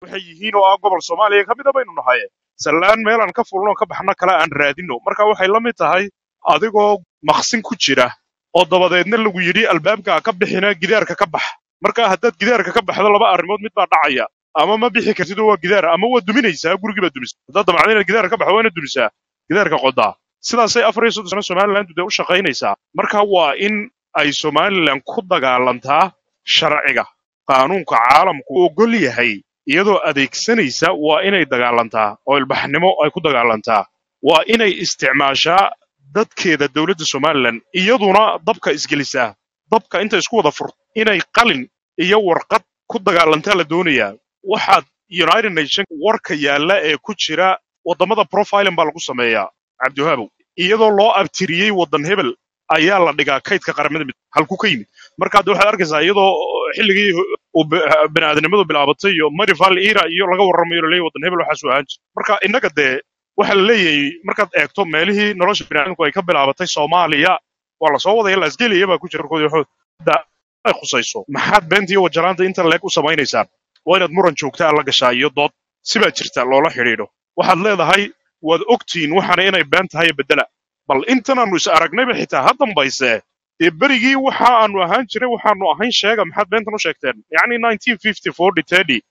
waxay yihiin oo ah gobol soomaaliya ka mida baynu nahay sallaan meelaan ka fulno ka baxno kale aan raadino marka waxay la mid tahay adigoo maqsin ku jira oo dabadeedna lagu yidhi albaabka ka bixina gidaarka ka bax marka haddaad gidaarka ka baxdo laba arrimood mid baa dhacaya ama ma bixi kartid oo waa gidaar ama waa duminaysaa gurigii baad dumisa haddaad damacdo inaad gidaarka ka baxdo waa inaad dumisaa gidaarka qodaa sidaasay afar iyo soddon sano somalilandu dee u shaqaynaysaa marka waa in ay somalilan ku dagaalantaa sharciga qaanuunka caalamku u ogol yahay iyadoo adeegsanaysa waa inay dagaalantaa oo ilbaxnimo ay ku dagaalantaa waa inay isticmaashaa dadkeeda dowladda somalilan iyaduna dabka isgelisaa dabka inta isku wada furto inay qalin iyo warqad ku dagaalantaa la doonayaa waxaad united nation warka yaalla ee ku jira waddamada profiling baa lagu sameeyaa cabdiwahaabow iyadoo loo abtiriyey waddan hebel ayaa la dhigaa kaydka qaramada mid halku ka yimid marka hadda waxaad arkaysaa iyadoo xilligii uu bi- bini'aadanimadu bilaabatay iyo marival era iyo laga warramayo laleeyahy waddan hebel waxaas u ahaan jir marka innaga dee waxaa la leeyahay markaad eegto meelihii nolosha bini'aadamku ay ka bilaabatay soomaaliya waa lasoo wadaya lasgeliya baa ku jira warkoodi waxood da ay khusayso maxaad beenta iyo wajalaanta inta leeg u samaynaysaan waa inaad muran joogtaa la gashaa iyo dood sibaa jirta loola xidhiidho waxaad leedahay waad ogtihiin waxaana inay been tahay bedela bal intanaannu is aragnayba xitaa ha dambayse dee berigii waxa aanu ahaan jiray waxaanu ahayn sheega maxaad beentan u sheegteen yacni 1950 40 30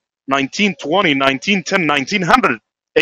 1920 1910 1900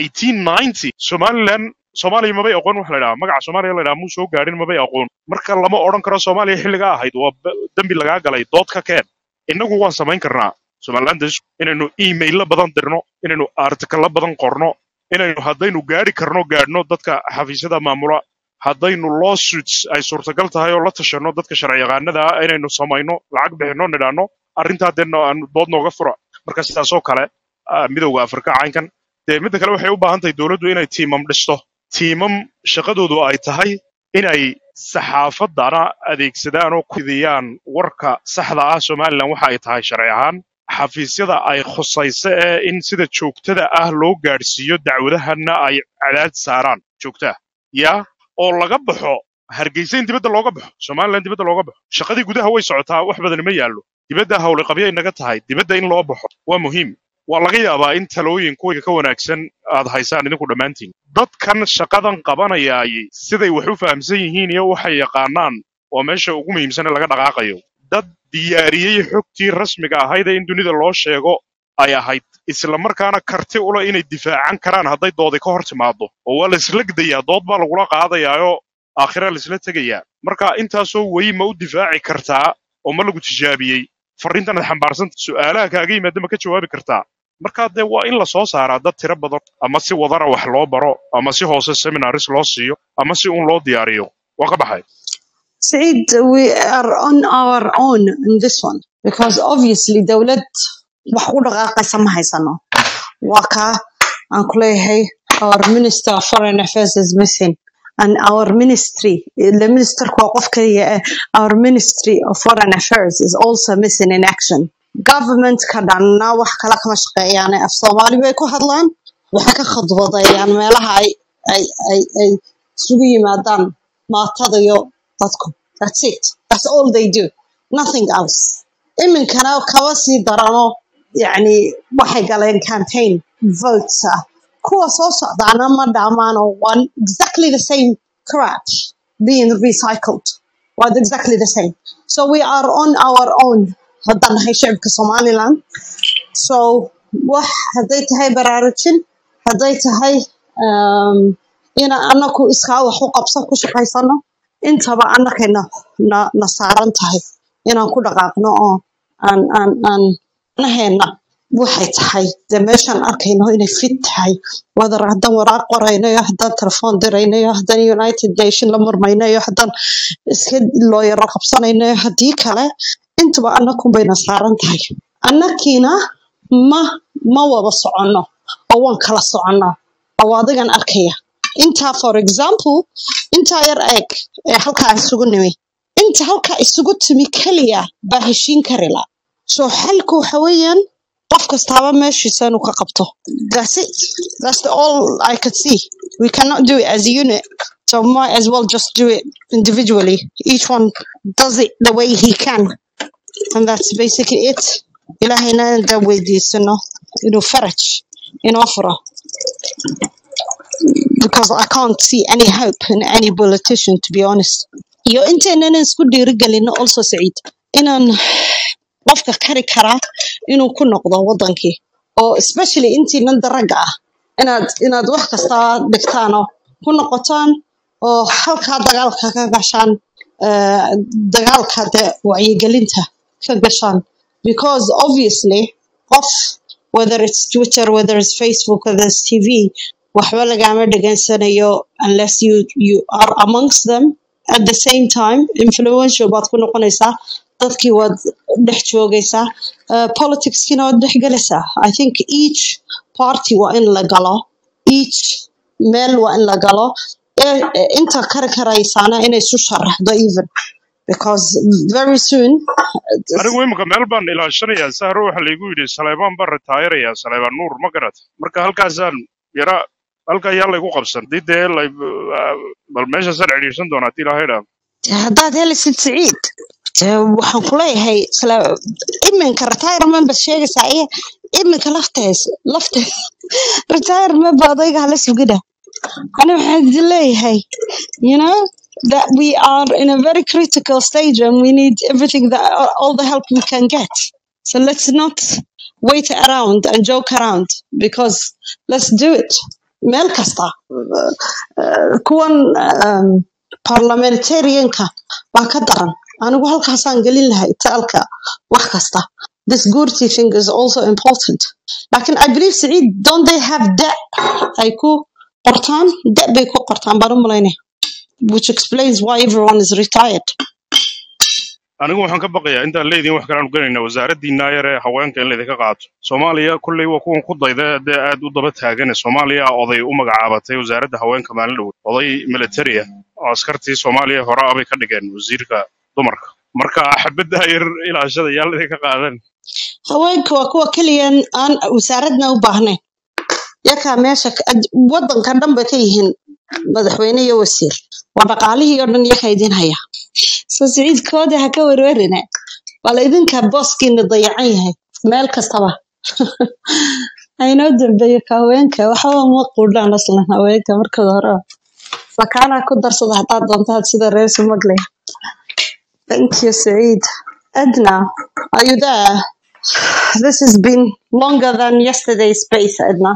1890 somalilan soomaaliya mabay aqoon wax la idhaha magaca soomaaliya la idhaha muu soo gaadhin mabay aqoon marka lama odhan karo soomaaliya xilligaa ahayd waa b- dembi lagaa galay dood ka keen innagu waan samayn karnaa somalilandas inaynu emailla badan dirno inaynu artikalla badan qorno inaynu haddaynu gaadhi karno gaadhno dadka xafiisyada maamula haddaynu lawsuits ay suurtagal tahay oo la tashanno dadka sharci yaqaanada ah inaynu samayno lacag bixinno nidhaano arrintaa dee no- aan dood nooga fura marka sidaasoo kale ah, midowda afrika caynkan dee midda kale waxay u baahan tahay dowladdu inay tiimam dhisto tiimam shaqadoodu ay tahay inay saxaafadana adeegsadaan oo ku fidiyaan warka saxda ah somalilan waxa ay tahay sharci ahaan xafiisyada ay khusayso ee in sida joogtada ah loo gaadhsiiyo dacwadahana ay cadaad saaraan joogtaa yaa oo laga baxo hargeysa in dibadda looga baxo somalilan dibadda looga baxo shaqadii gudaha way socotaa wax badani ma yaallo dibadda hawli qabya inaga tahay dibadda in loo baxo waa muhiim waa laga yaabaa in talooyin kuwa ka wanaagsan aad haysaan idinku dhammaantiin dadkan shaqadan qabanayaay siday wax u fahamsan yihiin iyo waxay yaqaanaan waa meesha ugu muhiimsan ee laga dhaqaaqayo dad diyaariyey xogtii rasmiga ahayd ee in dunida loo sheego ay ahayd isla markaana karti ula inay difaacan karaan hadday doodi ka hor timaado oo waa la isla gdayaa dood baa lagula qaadayaayoo aakhira la isla tegayaa marka intaasoo weyi ma u difaaci kartaa oo ma lagu tijaabiyey farriintan aad xambaarsanta su'aalaha kaaga yimaada ma ka jawaabi kartaa marka dee waa in la soo saaraa dad tiro badan ama si wadana wax loo baro ama si hoose seminaris loo siiyo ama si un loo diyaariyo waa ka baxay Said, we are on our own in this one because obviously dowlad wax u dhaqaaqaysa ma haysano. Waa kaa aan ku leeyahay our minister of foreign affairs is missing and our ministry the minister waa qof kaliya eh, our ministry of foreign affairs is also missing in action. Government ka dhanna wax kala kama shaqeeyaan af Soomaali bay ku hadlaan waxay ka khadwadayaan meelaha ay ay ay ay isugu yimaadaan maatada iyo dadku. That's it. That's all they do. Nothing else. iminkana kaba sii darano yani waxay galeen campaign votes ah kuwa soo socdaana ma dhamaan oo one exactly the same crap being recycled was exactly the same so we are on our own haddaan nahay shacabka somaliland so wax hadday tahay baraarujin hadday tahay um, ina anaku iskaa wax u qabsan ku shaqaysano intaba anakay na, na, na saaran tahay inaan ku dhaqaaqno oo aan aan aan naheena waxay tahay dee meeshaan arkayno inay fit tahay wadar haddaan waraaq qoraynayo haddaan telefoon diraynayo haddaan united nation la murmaynayo haddaan iska looyaro qabsanaynayo haddii kale intuba anakun bayna saaran tahay annakiina ma ma wada soconno oo waan kala soconnaa oo adigan arkaya intaa for example intaa yar eeg ee halkaa isugu nimi inta halkaa isugu timi keliya baa heshiin kari la so xalku waxa weeyaan qof kastaaba meeshiisa inuu ka qabto that's it that's the all i could see we cannot do it as a unit so might as well just do it individually each one does it the way he can and that's basically it ilaahayna inaan weydiisano inuu faraj inoo furo because I can't see any hope in any politician to be honest iyo intaynan isku dhiirigelino also Saciid inaan qofka kari karaa inuu ku noqdo wadankii oo especially intiinan daraga ah inaad inaad wax kasta dhigtaan oo ku noqotaan oo halkaa dagaalka ka gashaan eh, dagaalka de wacyigelinta ka gashaan because obviously qof whether it's Twitter whether it's Facebook whether it's TV waxba lagama dhegansanayo unless you you are amongst them at the same time influential baad ku noqonaysaa dadkii waad dhex joogaysaa uh, politicskina waad dhex galaysaa i think each party waa in la galo each meel waa in la galo Eh, eh, inta kari karaysaana inay isu sharaxdo even because very soon anigu imika meel baan ilaashanayaa sahro waxa laygu yidhi saleebaan baan ritaayarayaa saleebaan nuur ma garat marka halkaasaan yara halka ayaa laygu qabsan dii dee lay bal meeshaasaan cidhiidhsan doonaa hadii ilaahay dhaa haddaad helisid siciid dee waxaan ku leeyahay isla iminka retirement baad sheegaysaa iyo iminka laftees laftees retirement ba odayga hala sugina ani waxaan idin leeyahay you know that we are in a very critical stage and we need everything that all the help we can get so let's not wait around and joke around because let's do it meel kasta uh, kuwan um, parliamentarianka baa ka daran anigu halkaasaan gelin lahay taalka wax kasta this good teaching is also important lakin i believe saciid don't they have debt ay ku qortaan debt bay ku qortaan baan u malaynaya which explains why everyone is retired anigu waxaan ka baqayaa intaan leediin wax kale aanu gelayna wasaaraddiinaa yar ee haweenka in laydinka qaato soomaaliya kulley waa kuwan ku dayda dee aad u daba taagane soomaaliya oday u magacaabatay wasaaradda haweenka maalin dhow oday military ah oo askartii soomaaliya hore ah bay ka dhigeen wasiirka dumarka marka xabadda yar ilaashada yaa laydinka qaadan haweenka waa kuwa keliya aan wasaaradna u baahnayn yakaa meesha ka- ad- wadanka dhan bay ka yihiin madaxweyne iyo wasiir waa dhaqaalihii oo dhan yaka idin haya soo siciidkooda ha ka werwerine wala idinka booskiina dayacan yahay meel kastaba aynoo dambeeyo ka haweenka waxba ma quudhaan aslan haweenka markooda hore sakaana ku darsada haddaad doontaad sida reer sumagle thank you saciid edna are you there this has been longer than yesterday's space edna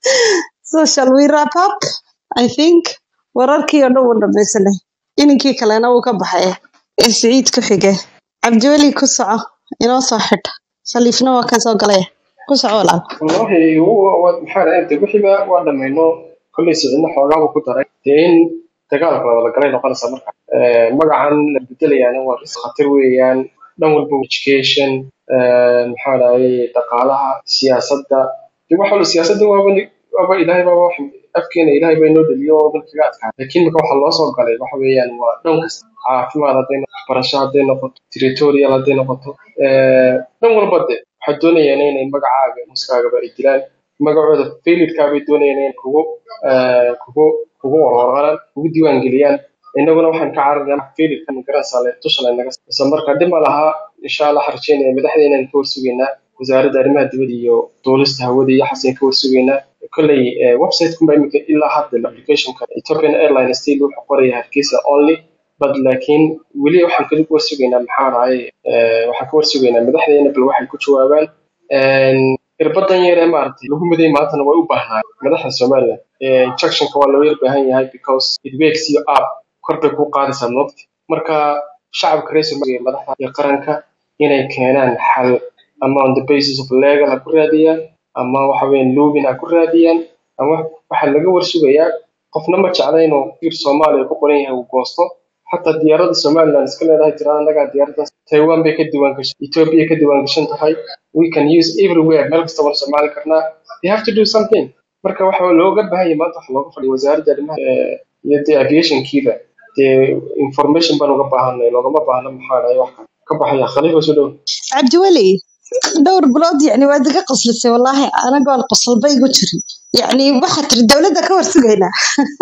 so shall we wrap up i think wararkii oo dhan wuu dhamaysanay ininkii kalena wuu ka baxay ee saciid ku xige cabdiweli ku soco inoo soo xidh saliifna waa kan soo galaya ku soco walaal wallahi wa- wa- maxaa dhahay de wixiiba waa dhamayno kolley sicino xoogaabu ku daray dee in dagaalka la wada galay noqonaysa marka Eh, magacan la bedelayaana waa ris khatar weeyaan dhan walba education eh, maxaa dhahay dhaqaalaha siyaasadda de wax walba siyaasadda waaba ni- waaba ilaahay baa wax afkeena ilaahay baa inoo dhaliyo oo dhan kaga adkaa laakiin marka waxa loo soo galay waxa weeyaan waa dhan kasta caafimaad hadday noqoto waxbarasho hadday noqoto territorial hadday noqoto eh, dhan walba de waxay doonayaan inay magacaaga muskaagaba ay dilaan magacooda failidkaa bay doonayaan inay kugu eh, kugu kugu warwarqalaan kugu diiwaan geliyaan innaguna waxaan ka cararnaa failidka magaranaysaa le tusha laynaga isla marka dhib ma laha insha allah waxaan rajeynaya madaxdeenan ka warsugaynaa wasaaradda arrimaha dibadda iyo duulista hawada iyo waxaasaan ka warsugaynaa kolley eh, website-kunba imika ilaa hadda applicationka ethiopian airline still wuxuu qoraya hargeysa only but laakiin weli waxaan kali ka warsugaynaa maxaa dhahay eh, waxaan ka warsugaynaa madaxdeena bal waxay ku jawaabaan Een, irbadan yar ee maaragtay lagu miday maantana way u baahnaa madaxda somaliland Eh, injectionka waa loo yar baahan yahay because it wakes you up kor bay kuu qaadaysaa moogta marka shacabka reer somaliya iyo madaxda iyo qaranka inay keenaan xal ama on the basis of legal ha ku raadiyaan ama waxa weeyaan loobin ha ku raadiyaan ama waxaa laga warsugayaa qofna ma jecla inuu fiir soomaaliya ku qoran yahay uu goosto xataa diyaaradda somaliland iska leedahay tirada annagaa diyaaraddaas taiwan bay ka diiwaan gashan ethiopia ka diiwaan gashan tahay we can use everywhere meel kasta waan isticmaali karnaa they have to do something marka waxa looga baahan yahay maanta waxa looga fadhiya wasaaradda arrimaha eh, iyo dee aviationkiiba dee information baan uga baahanay loogama baahna maxaa dhahay wax ka baxaya khaliifa soo dhow cabdiweli dhowr bilood yani waad iga qoslisay wallaahi anagoon qosolba igu jirin yani waxaad tiri dowladda ka warsugaynaa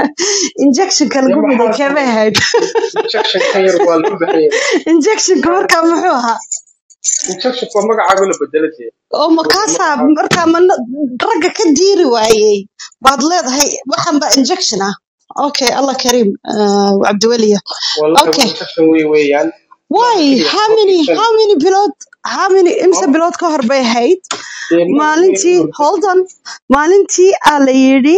injectionka dee lagu miday maxaa keemay ahayd injection kan yar waa loo baahan yahay injectionka markaa muxuu ahaa injection waa magacaaga la bedelatay oo makaasaa markaa mana ragga ka diiri waayey baad leedahay waxan ba injection ah okay allah kariim uh, cabdiweliya wallahi waa okay injection wey weeyaan maaha why keliya how many protection how many bilood how many imse bilood ka hor bay ahayd dee ma maalintii hold on maalintii aa la yidhi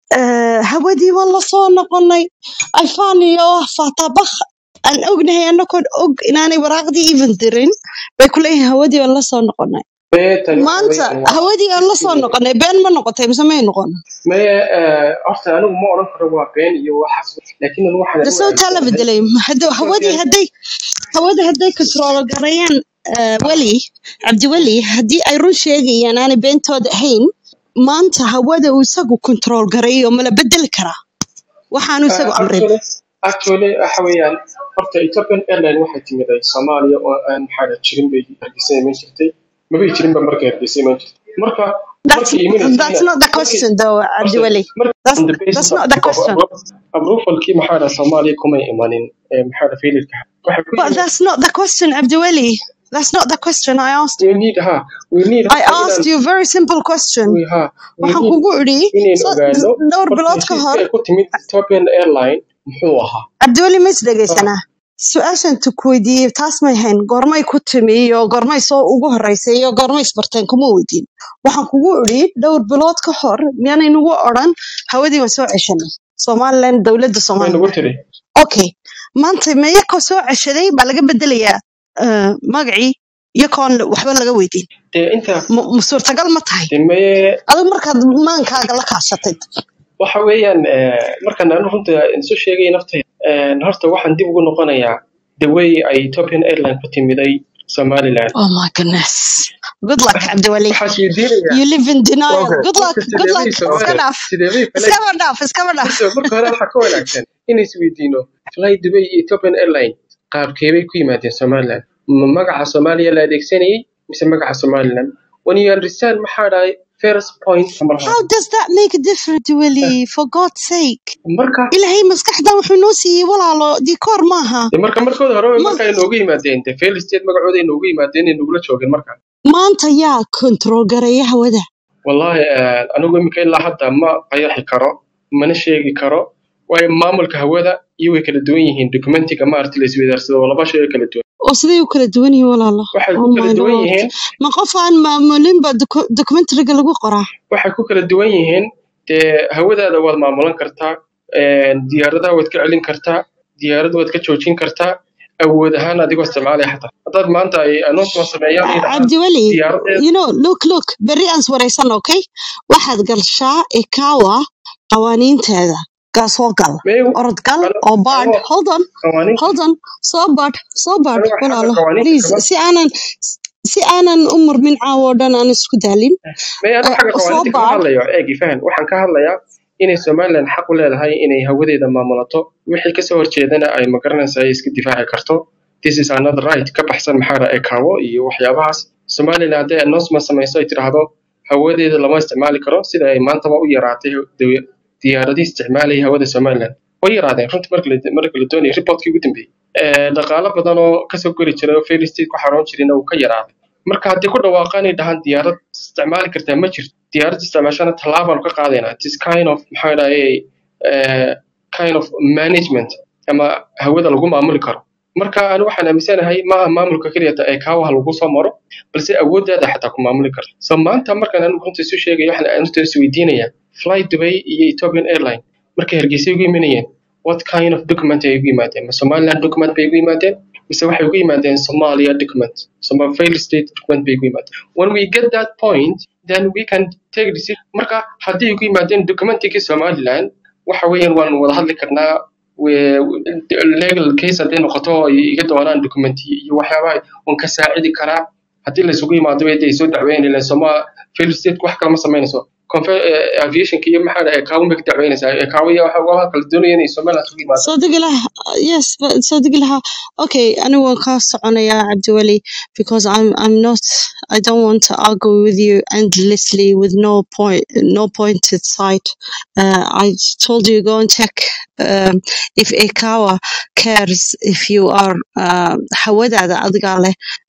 eh, hawadii waan la soo noqonay alfaan iyo fatabakh aan ognahay anagoon og inaanay waraaqdii even dirin bay ku leeyihin hawadii waan la soo noqonay beetan waxa maanta weeyaan waa hawadii aan la soo sidii noqonay been ma noqotay mise may noqon maya horta anigu ma odhan karo waa been iyo waxaas laakiin anigu waxaan de u sawtaa la aaminsanahay bedelay Hadda- hawadii Ethiopian hadday hawada hadday control gareeyaan eh, weli cabdiweli haddii ay run sheegayaan aanay beentooda ahayn maanta hawada uu isagu control gareeyo mala bedeli karaa waxaanu isagu amrin actually actually waxa weeyaan horta Ethiopian Airlines waxay timiday Soomaaliya oo aan maxaa jirin bay hargeysa iman jirtay mabay jirin ba markay hargeysa iman jirtay marka that's markay imanaysa that's not the markay question though horta cabdiweli marka that's on the basis that's of not the of question approvalkii maxaa dhaha Soomaaliya kumay imanin ee maxaa dhaha failureka waxay ku but yimid that's not the question cabdiweli that's not the question I asked we you need ha we need I horta asked inaan you a very simple question we ha we waxaan need kugu idhi inaynu so- ogaano dhowr horta bilood ka heshiiska hor ay ku timid Ethiopian Airline muxuu ahaa cabdiweli ma is Ha, dhegaysanaa su-aashan ku weydiiyey taas may hayn goormay ku timi iyo goormay soo ugu horeysay iyo goormay isbarteen kuma weydiin waxaan kugu idhi dhowr bilood ka hor miyaanay nagu odhan hawadii waan soo ceshanay somalilan dowladda way somalilan nagu tiri okay maanta meyakoo soo ceshaday baa laga bedelayaa eh, magacii iyakoon waxba laga weydiin dee inta ma ma suurtagal ma tahay dee maye adigu markaad maankaaga la kaashatay waxa weeyaan eh, markaan anu runta isu sheegay naftayda eh, horta waxaan dib ugu noqonayaa the way ay Ethiopian Airline ku timiday Somaliland oh my goodness good luck cabdiweli waxaa isweydiinayaa you live in denial okay good luck horta good luck sideebay iska Soomaali dhaaf sideebay flight iskaba dhaaf iskaba dhaaf horta marka hore waxaa ka wanaagsan in isweydiino fly Dubai iyo Ethiopian Airline qaabkeebay ku yimaadeen Somaliland ma magaca Soomaaliya la adeegsanayay mise magaca Somaliland when you understand maxaa dhahay first point number how one does that make a difference weli for god's sake marka ilaahay maskaxdan wuxuu noo siiyey walaalo dikoor maaha dee marka markooda hore ma marka ay noogu yimaadeen dee fail state magacooda ay noogu yimaadeen ay nogula joogeen marka maanta yaa control gareeya hawada wallahi eh, anigu iminka ilaa hadda ma qayaxi karo mana sheegi karo waayo maamulka hawada iyo way kala duwan yihiin documentiga maaragta la isweydaarsado waa laba shay oo kala duwan oo siday u kala duwan yihiin walaalo waxay oh ku kala my duwan lord yihiin ma qof aan maamulinba documentariga lagu qoraa waxay ku kala duwan yihiin dee hawadaada waad maamulan kartaa eh, diyaaradaha waad ka celin kartaa diyaarada waad ka joojin kartaa awood ahaan adigoo isticmaalaya xataa haddaad maanta ay announcement sameeyaan ay dhahaan cabdiweli diyaaradeed you know look look berri aan iswaraysan okay waxaad galshaa ikawa qawaaniinteeda gaa soo gal may orod gal ano oo baadh anoo hold on qawaaniinta hold on soo baadh soo baadh anigo xagga walaalo qawaaniinta please kama si aanan si aanan u murmin caawo oo dhan aan isku daalin may anigo Eh, xagga soo qawaaniinta kama baadh hadlayo eegi fahan waxaan ka hadlayaa inay somaliland xaq u leedahay inay hawadeeda maamulato wixii kasoo horjeedana ay magaranaysa ay iska difaaci karto this is another right ka baxsan maxaa dhaha ekawo iyo waxyaabahaas somaliland hadday announcement samayso ay tidhaahdo hawadeeda lama isticmaali karo sida ay maantaba u yaraatay dawe- diyaaradii isticmaalaya hawada somaliland way yaraadeen runtii marka la marka la doonayay reportkii ugu dambeeyey Eh, dhaqaalo badan oo kasoo gori jiray oo fail state ku xaroon jirayna uu ka yaraaday marka haddii ku dhawaaqaan ay dhahaan diyaarad isticmaali kartaa ma jirto diyaarad isticmaashana tallaabaan ka qaadaynaa this kind of maxaa dhahay eh, kind of management ama hawada lagu maamuli karo marka ani waxaan aaminsanahay maaha maamulka keliyata ee kaawaha lagu soo maro balse awooddaada xataa ku maamuli karto so maanta markaan anigu runta isu sheegaya waxaan arinta isweydiinaya fly dubai iyo ethiopian airline markay hargeysa ugu imanayeen what kind of document ay ugu yimaadeen ma somaliland document bay ugu yimaadeen mise waxay ugu yimaadeen somalia document soma fail state document bay ugu yimaadeen when we get that point then we can take decision marka haddii ugu yimaadeen documentigii somaliland waxa weeyaan waan wada hadli karnaa we- legal case hadday noqoto ay iga doonaan documenti iyo waxyaabaha waan ka saacidi karaa haddii la isugu yimaado way ay soo dacweyn ileen soma fail state wax kale ma samaynayso Confe- eh, aviationka iyo maxaa dhahay kaawun bay ka dacweynaysaa Eh, kaawo iyo waxa waxa kala doonaya inay somaliland isugu yimaado soo degi laha yes but soo degi laha okay anigu waan kaa soconayaa cabdiweli because I'm I'm not I don't want to argue with you endlessly with no point no pointed side uh, I told you go and check um, if Ekawa cares if you are um, hawadaada adigaa leh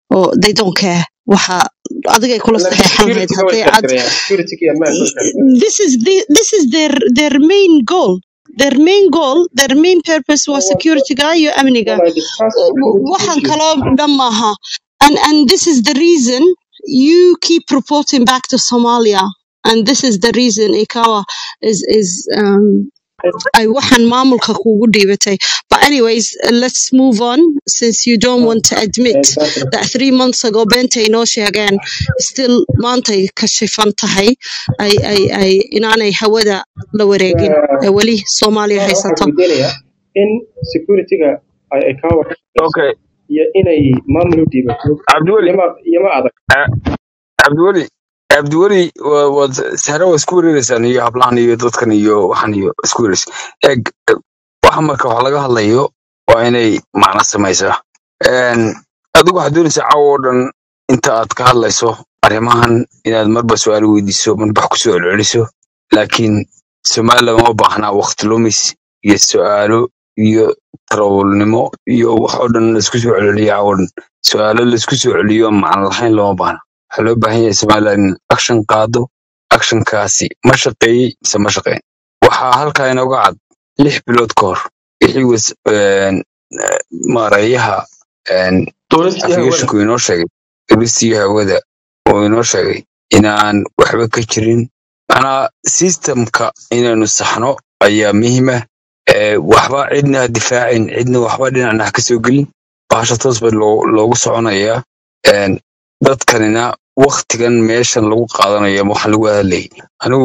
oo they don't care waxa adigay kula laakiin saxeexan lahayd security-ga way hadday aad karkarayaan security iyo ammaanka way karkarayaan this is the, this is their their main goal their main goal their main purpose was security-ga iyo amniga when I discuss Uh, security waxaan issues kaloo dhan maaha and and this is the reason you keep reporting back to Somalia and this is the reason ikawa is is um ay waxaan maamulka kugu dhiibatay but anyways uh, let's move on since you don't want to admit exactly that three months ago beentay noo sheegeen still maantay ka shifan tahay ay ay ay inaanay hawada la wareegin Uh, ee weli Soomaaliya waxaan haysato weydiinayaa in security-ga ay ay kaa warqabeyso okay iyo inay maamul u dhiibato cabdiweli iyama iyama adag eh, cabdiweli cabdiweli wa- waad sare waa isku wareereysaan iyo hablahan iyo dadkan iyo waxan iyo isku wareereysa eg eh, waxa marka wax laga hadlayo waa inay macno samaysaa Een, adigu waxaad doonaysaa caawa oo dhan inta aad ka hadlayso arrimahan inaad marba su-aalo weydiiso marba wax kusoo celceliso laakiin somaliland uma baahnaa waqti lumis iyo su-aalo iyo tarawulnimo iyo wax oo dhan laisku soo celceliyo caawa oo dhan su-aalo laisku soo celiyo aan macno lahayn looma baahna waxaa loo baahan yahay somaliland in action qaado actionkaasi ma shaqeeyey mise ma shaqeyn waxaa halkaa inooga cad lix bilood ka hor wixii was een, eh, maareeyaha een, dowladda hawada afiyeshinku inoo sheegay dowlistii hawada oo inoo sheegay inaan waxba ka jirin manaa systemka inaynu saxno ayaa muhiima waxba cidna ha difaacin cidna waxba dhinacna ha kasoo gelin bahasha toos ba loo- loogu soconayaa Een, dadkanina waktigan meeshan lagu qaadanayo ama waxaan lagu hadlayay anigu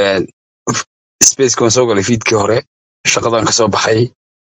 spacekan soo galay fiidkii hore shaqadan kasoo baxay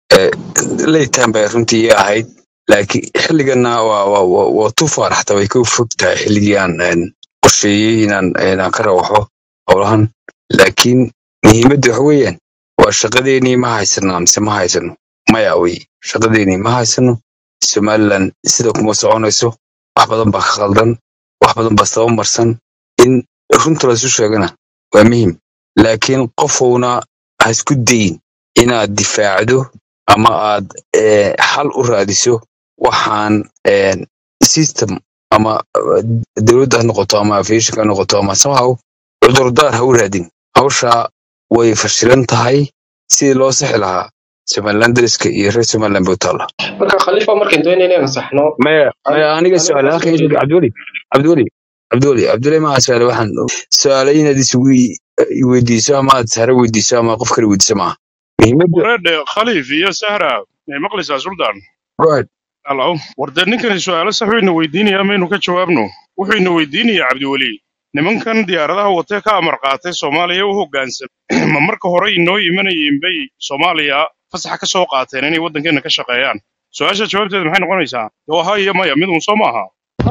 laytan bay runtii ii ahayd laakiin xilligana waa waa waa waa tu faaraxta way ka fog tahay xilligii aan een, qorsheeyey inaan inaan ka rawaxo howlahan laakiin muhiimadda waxa weeyaan waa shaqadeenii ma haysanaa mise ma haysano maya wey shaqadeenii ma haysano somaliland sida kuma soconayso wax badan baa ka khaldan wax badan baa sabab marsan in runta laysu sheegana waa muhim laakiin qofowna ha isku dayin inaad difaacdo ama aad eh, xal u raadiso waxaan eh, system ama eh, dowladda ha noqoto ama aviation ha noqoto ama somehow cudurdaar ha u raadin hawsha way fashilan tahay sidii loo sixi lahaa somaliland dariska iyo reer somaliland bay u taalla marka khalifa markaan doonayna inaan saxno maya maya aniga aniga su-aal waxaan soo halkan jeedin cabdiweli cabdiweli cabdiweli cabdiweli maa su-aale waxaan su-aale inaad isugu i- i weydiiso ama aad sare weydiiso ama qof kale weydiiso maaha muhiimadda wareedhe khaliif iyo sahra may maqlaysaa sultan right halo war dee ninkani su-aalo sax wayna weydiinayaa maynu ka jawaabno wuxuu ina weydiinayaa cabdiweli nimankan diyaaradaha watee ka amar qaatay soomaaliya u hoggaansan ma marka hore inoo imanayeen bay soomaaliya fasaxa ka soo qaateen inay waddankeena ka shaqeeyaan su-aasha jawaabteeda maxay noqonaysaa dee waa ha iyo maya mid un soo maaha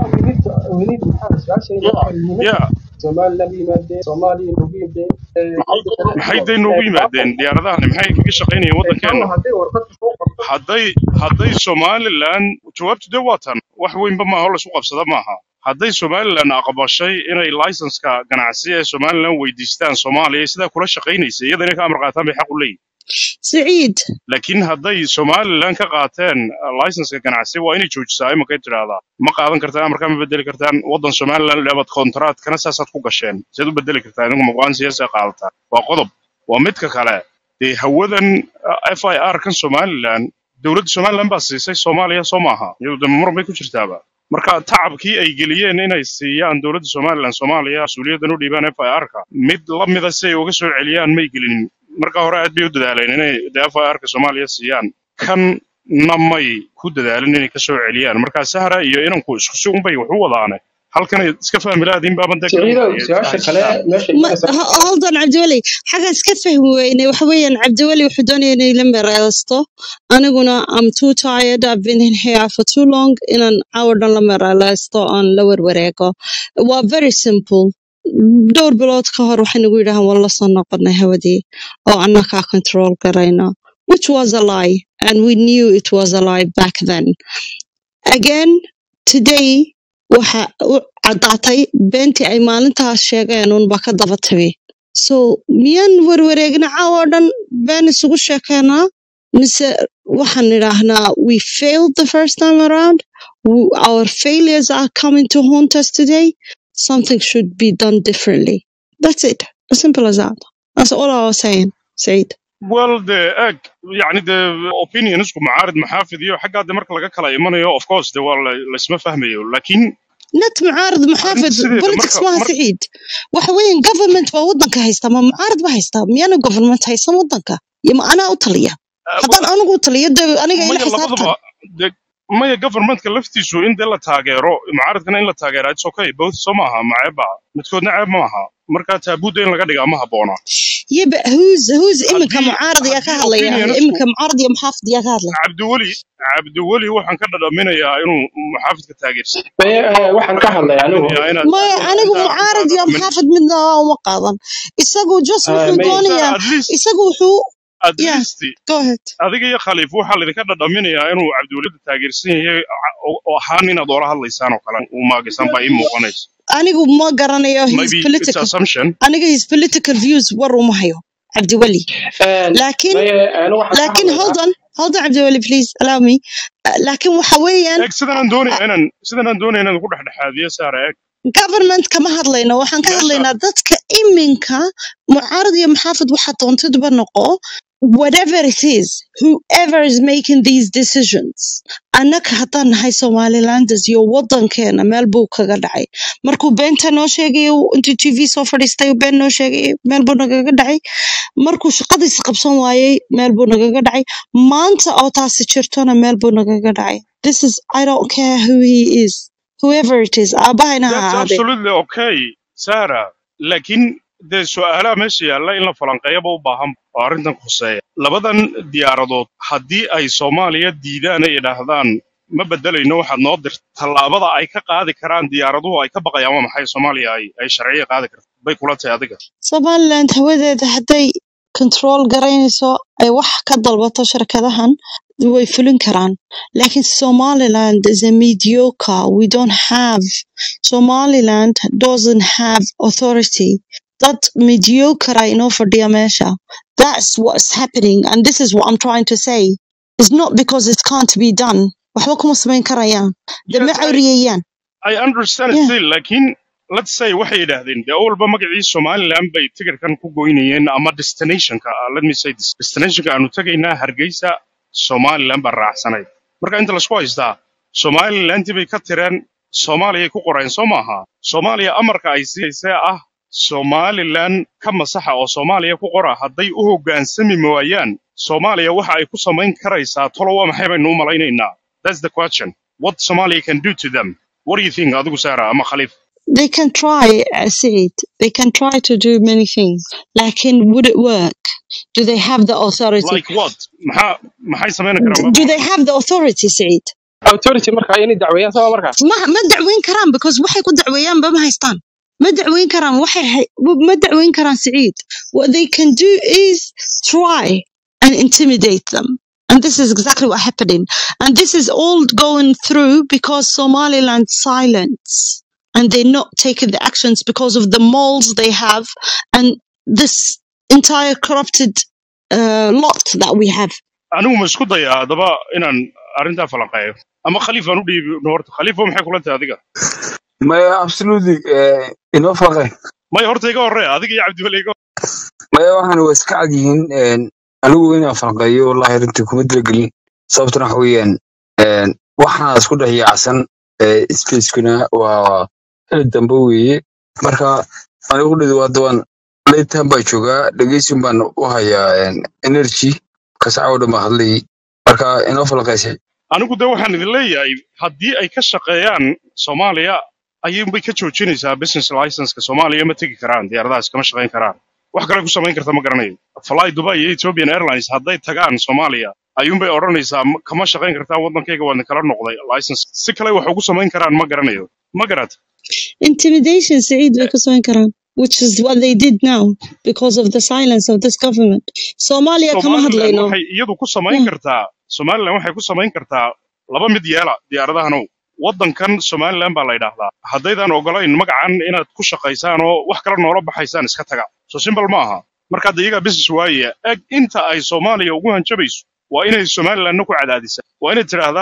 weliid maxaa su-aasha ya muhiimada ya somaliland u yimaadeen soomaaliya noogu yimaadeen maxay day noogu yimaadeen diyaaradahani maxay kaga shaqaynayeen waddankeenna hadday warqad soo qorto hadday hadday somalilan jawaabtu dee waa tan wax weynba maaha oo laysku qabsada maaha hadday somalilan aqbashay inay laysanska ganacsi ee somalilan weydiistaan soomaaliya sidaa kula shaqaynaysa iyada inay ka amar qaataan bay xaq u leeyihin سعيد laakiin hadday somalilan ka qaateen uh, laysanska ganacsi waa inay joojisaa imakay tidhaahdaa ma qaadan kartaan amarkaa ma bedeli kartaan waddan somalilan leebad kontraatkana saasaad ku gasheen seed u bedeli kartaa idinku muqaan siyaasa qaadataa waa qodob waa midka kale dee hawadan uh, f i r kan somalilan dowladda somalilan baa siisay soomaaliya soo maaha iyadu de muran bay ku jirtaaba marka tacabkii ay geliyeen inay siiyaan dowladda somalilan soomaaliya mas-uuliyaddan u dhiibaan f i r ka mid la mida si ay uga soo celiyaan may gelinin marka hore aad bay u dadaaleen inay de f i r ka soomaaliya siiyaan kanna may ku dadaalin inay ka soo celiyaan marka sahra iyo inanku isku si unbay wax u wadaane halkanay iska fahmi lahaadiin baaban dee siciidow garanaya su-aasha kale fahamsiisaan meesha ما imanaysa hold on عبدولي حاجة اسكت فهم ويني وحويا عبدولي وحدوني اني لما رأيستو انا قلنا I'm too tired I've been in here for too long in an hour لما رأيستو on lower وريقو well very simple دور بلود كهر وحين نقول لها والله صنع قدنا هودي او انا كا control قرينا which was a lie and we knew it was a lie back then again today waxa u caddaatay beentii ay maalintaas sheegeen uunba ka daba timi so miyaan warwareegna caawa oo dhan been isugu sheekeynaa mise waxaan nidhaahnaa we failed the first time around w- our failures are coming to haunt us today. Something should be done differently. That's it. As simple as that. That's all I was saying, Said. well de eg yani de opinionsku macaarid maxaafid iyo xaggaa de marka laga kala imanayo of course de waa la- laisma fahmayo lakin net معارض محافظ arrinta sideeda politics marka maaha mar سعيد waxa weeyaan government baa wadanka haysta ma mucaarad ba haysta miyaana government haysan wadanka iyo ma anaa u taliya haddaan anigu u taliyo de aniga ila maya xisaabtan labadaba de maya governmentka laftiisu in de la taageero mucaaradkana in la taageera it's okay both soo maaha maceeba midkoodna ceeb maaha marka taabuudda in laga dhigaa ma habboona يبا who's who's iminka haddii mucaarad yaa ka haddii hadlaya opinionsku iminka mucaarad iyo muxaafid yaa ka hadlaya cabdiweli cabdiweli waxaan ka dhadhaminayaa inuu muxaafidka taageersan Maye, eh, waxaan ka hadlay anigu dhadhaminayaa inaad maya inaad anigu intaa mucaarad intaa iyo dhadhamin muxaafid midna uma qaadan isagu just eh, wuxuu Maye, doonayaa at least isagu wuxuu at yeah least go ahead adiga iyo khaliif waxaa laydinka dhadhaminayaa inuu cabdiwelida taageersan yahay oo oo ahaan inaad oola hadlaysaan oo kale uu maagisan baa ii muuqanaysa anigu ma garanayo his maybe it's political assumption aniga his political views war uma hayo cabdiweli Eh, laakiin maye, anigu waxaan ka laakiin hold hadlayaa on hold on cabdiweli please allow me Uh, laakiin waxa weeyaan eeg sidan aan doonaya inaan sidan aan doonaya inaan ku dhexdhexaadiyo saara eeg government kama hadlayno waxaan ka meesha hadlaynaa dadka iminka mucaarad iyo maxaafid waxa doontadba noqo whatever it is whoever is making these decisions annaga haddaan nahay somalilanders iyo wadankeena meel buu kaga dhacay markuu beenta noo sheegayo intuu t v soo fadhiistay been noo sheegay meel buu nagaga dhacay markuu shaqadiisa qabsan waayey meel buu nagaga dhacay maanta oo taasi jirtona meel buu nagaga dhacay this is i don't care who he is whoever it is aabahayna ha that's ahaadee absolutely okay sara laakiin dee su-aalaha meesha yaalla in la falanqeeyaba u baahan oo arrintan khuseeya labadan diyaaradood haddii ay soomaaliya diidaan ay idhaahdaan ma bedelayno waxaad noo dirta tallaabada ay ka qaadi karaan diyaaraduhu ay ka baqayaan waa maxay soomaaliya ay ay sharciya qaadi karto bay kula tahay adiga somaliland hawadeeda hadday control garaynayso ay wax ka dalbato shirkadahan way fulin karaan laakiin somaliland is a mediocre we don't have somaliland doesn't have authority dad mediocre a inoo fadhiya meesha that's what's happening and this is what i'm trying to say it's not because it can't be done waxba kuma samayn karayaan dee ma yes i cawriyayaan I understand yeah still laakiin let's say waxay yidhaahdeen dee awalba magacii somaliland bay tigirkan ku goynayeen ama destinationka ah, let me say this destinationka aanu tegaynaa hargeysa somaliland baa raacsanayd marka inta laisku haystaa somalilandii bay ka tireen soomaaliyay ku qoreen soo maaha soomaaliya amarka ay siyaysee ah somaliland ka masaxa oo soomaaliya ku qora hadday u hoggaansami waayaan soomaaliya waxa ay ku samayn karaysaa tolo waa maxay baynu u malaynaynaa that's the question what somalia can do to them what do you think adigu sara ama khaliif they can try uh, Said. they can try to do many things lakin would it work do they have the authority like what maxaa maxay samayn D- karaan do they have the authority Said? authority marka inay dacweeyaan sama marka ma ma dacweyn karaan because waxay ku dacweeyaan ba ma haystaan ma dacweyn karaan waxay hay- ma dacweyn karaan Said. what they can do is try and intimidate them and this is exactly what happening and this is all going through because Somaliland silence and they're not taking the actions because of the moles they have and this entire corrupted uh, lot that we have anigu ma isku dayaa haddaba inaan arrintaa falanqeeyo ama khaliif aan u dhiibi horta khaliifo maxay kula tahay adiga maya absolutely eh, inoo falqay maya horta iga horre adiga iyo cabdiweli iga maya waxaan waa iska cad yihiin een, anigu inaan falqeeyo wallahi runtii kuma talagelin sababtuna waxa weeyaan een, waxaa isku dhex yaacsan eh, spacekuna waa xili dambe weeye marka anigu dhidi waa daban laytan baa joogaa dhegeysin baan u hayaa een, energy kasaca oo dhan baa hadlayay marka inoo falqaysay anigu de waxaan idin leeyahay haddii ay ka shaqeeyaan soomaaliya ayuunbay ka joojinaysaa business licenska soomaaliya ma tegi karaan diyaaradahaas kama shaqayn karaan wax kale ku samayn karta ma garanayo fly dubai iyo ethiopian airlines hadday tagaan soomaaliya ayuunbay odhanaysaa "Ma- kama shaqayn kartaan waddankayga waa kala noqday license si kale wax ugu samayn karaan ma garanayo ma garat intimidation Said way ku samayn karaan which is what they did now because of the silence of this government Somalia kama somaliland hadlayno waxay iyadu ku samayn Yeah. kartaa somaliland waxay ku samayn kartaa laba mid yeela diyaaradahanow waddankan somaliland baa la yidhaahdaa haddaydan ogolayn magacan inaad ku shaqaysaan oo wax kale noola baxaysaan iska taga so simple ma aha marka hadda iyagaa business waaya eg inta ay soomaaliya ugu hanjabayso waa inay somalilandna ku cadaadisaa waa inay tidhaahdaa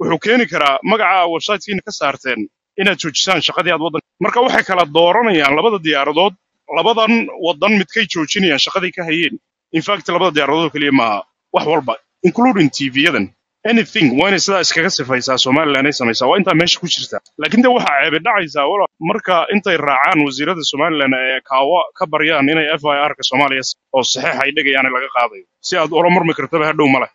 wuxuu keeni karaa magaca websitekiina ka saarteen inaad joojisaan shaqadii aad waddan marka waxay kala dooranayaan labada diyaaradood labadan waddan midkay joojinayaan shaqadii ka hayeen infact labada diyaaradood oo keliya maaha wax walba including tv-yadan anything waa inay sidaa iskaga sifaysaa somaliland ay samaysaa waa intaa meesha ku jirta laakiin de waxaa ceebe dhacaysaa wala marka intay raacaan wasiirada somaliland ee kaawa ka baryaan inay f i r ka soomaaliya oo saxiix ay dhigayaan laga qaadayo si aad ula murmi kartaba hadhow male